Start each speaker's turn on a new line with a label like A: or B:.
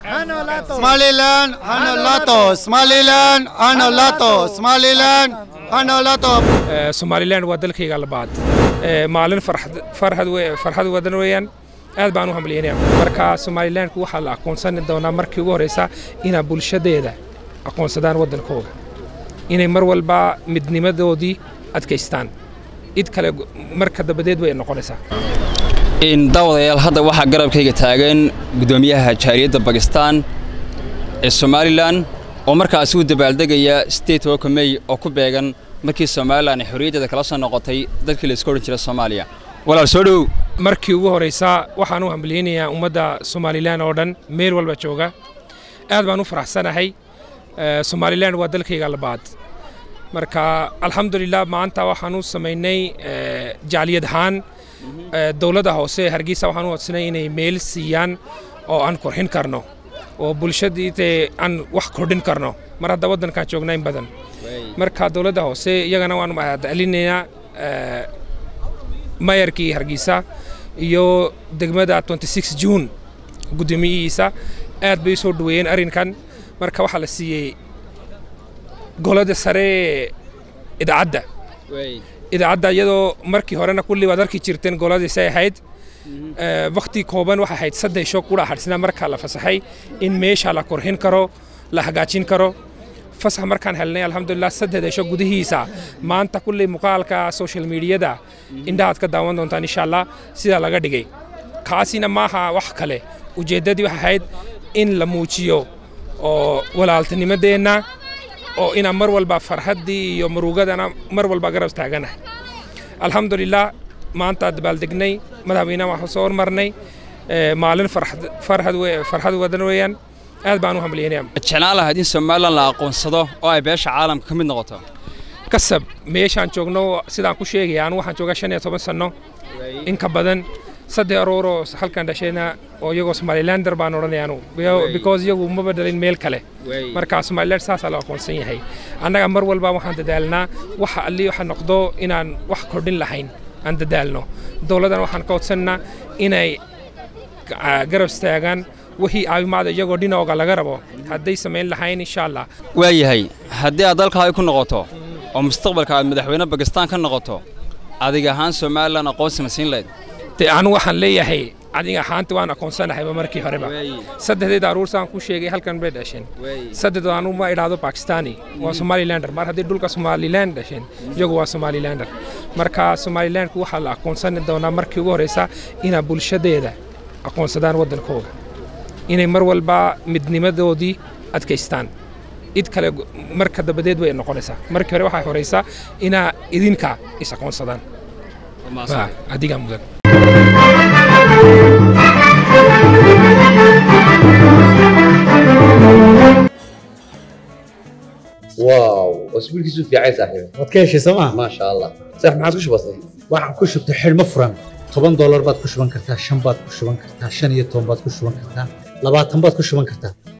A: Somaliland, Hanolato, Somaliland, Hanolato, Somaliland, Hanolato.
B: somalilan waa dalkayga labaad maalin farxad farxad wadan weeyaan aad baan u hambalyeynaya marka somalilanku waxaa la aqoonsan doonaa markii ugu horeysa inaa bulshadeeda aqoonsadaan waddankooga inay mar walba midnimadoodii adkaystaan cid kale marka dabadeed way noqonaysaa
C: daawadayaal hadda waxaa garabkayga taagan guddoomiyaha jaariyadda bakistan ee somalilan oo markaasi u dabaaldegaya state woka mey oo ku beegan markii somalilan ay xorriyaddeeda kala soo noqotay dalkii laisku odhan jira soomaaliya walaal soo dhow
B: markii ugu horeysa waxaan u hambalyeynayaa ummadda somalilan oo dhan meel walba jooga aad baan u faraxsanahay somalilan waa dalkayga labaad marka alxamdulilah maanta waxaan u samaynay jacliyad ahaan dowladda hoose hargeysa waxaan u codsanay inay meel siiyaan oo aan korxin karno oo bulshadiite aan wax kordhin karno mar hadda waddankaan joognaa in badan marka dowladda hoose iyagana waan mahadcelinaynaa mayarkii hargeysa iyo degmada june guddoomiyihiisa aad bay u soo dhoweeyeen arrinkan marka waxaa la siiyey golada sare idaacadda idaacadda iyadoo markii horena kulli waad arki jirteen goladiisay ahayd wakti kooban waxay ahayd saddex sho kudha hadhsina markaa la fasaxay in meesha la korhin karo la hagaajin karo fasax markaan helnay alxamdulilah saddexda sho gudihiisa maanta kulli muuqaalka social mediada indhahaad ka daawan doontaan insha allah sidaa laga dhigay kaasina maaha wax kale ujeeddadii waxay ahayd in la muujiyo oo walaaltinimadeenna oo inaan mar walba farxaddii iyo murugadana mar walba garab taaganahay alxamdulilah maanta dabaaldegnay madaxweynaha waxaan soo hormarnay maalin farxad wadan weeyaan aad baan u hambalyeynaya
C: jeclaan lahayd in somalilan la aqoonsado oo ay beesha caalamka ka mid noqoto
B: kasab meeshaan joogno sidaan ku sheegaya anu waxaan joogaa shan iyo toban sanno in ka badan saddex arooroo halkan dhashayna oo iyagoo somalilander baan odhanaya anu because iyagu maba dhalin meel kale marka somaliland saasaa la aqoonsan yahay annaga mar walba waxaan dadaalnaa waxa alli waxa noqdo inaan wax kordhin lahayn aan dadaalno dowladdana waxaan ka codsannaa inay garab istaagaan wixii caawimaada iyagoo dhinooga laga rabo hadday samayn lahayn insha allah
C: waayahay haddii aad dalkaaga ku noqoto oo mustaqbalka aad madaxweyne bakistaan ka noqoto adiga ahaan somalilan aqoonsi ma siin lahayd
B: de anu waxaan leeyahay adiga ahaanta waan aqoonsanahayba markii horeba saddexdeeda aruursaan ku sheegay halkan bay dhasheen saddexdoo anu ma idhaahdo bakistani waa somalilander mar haddii dhulka somaliland dhasheen iyagu waa somalilander marka somalilandku waxaa la aqoonsan doonaa markii ugu horeysa inaa bulshadeeda aqoonsadaan waddankooga inay mar walba midnimadoodii adkaystaan cid kale marka dabadeed way noqonaysaa markii hore waxaa horeysa inaa idinka is aqoonsadaan adigaa mudan
D: واو اسبوعك في عايز صاحبي
E: waad ka heshay sooma
D: ما شاء الله صح ما عاد وش بصير
E: waxaan ku shubtay xidhmo furan toban doolar baad ku shuban kartaa shan baad ku shuban kartaa shan iyo toban baad ku shuban kartaa labaatan baad ku shuban kartaa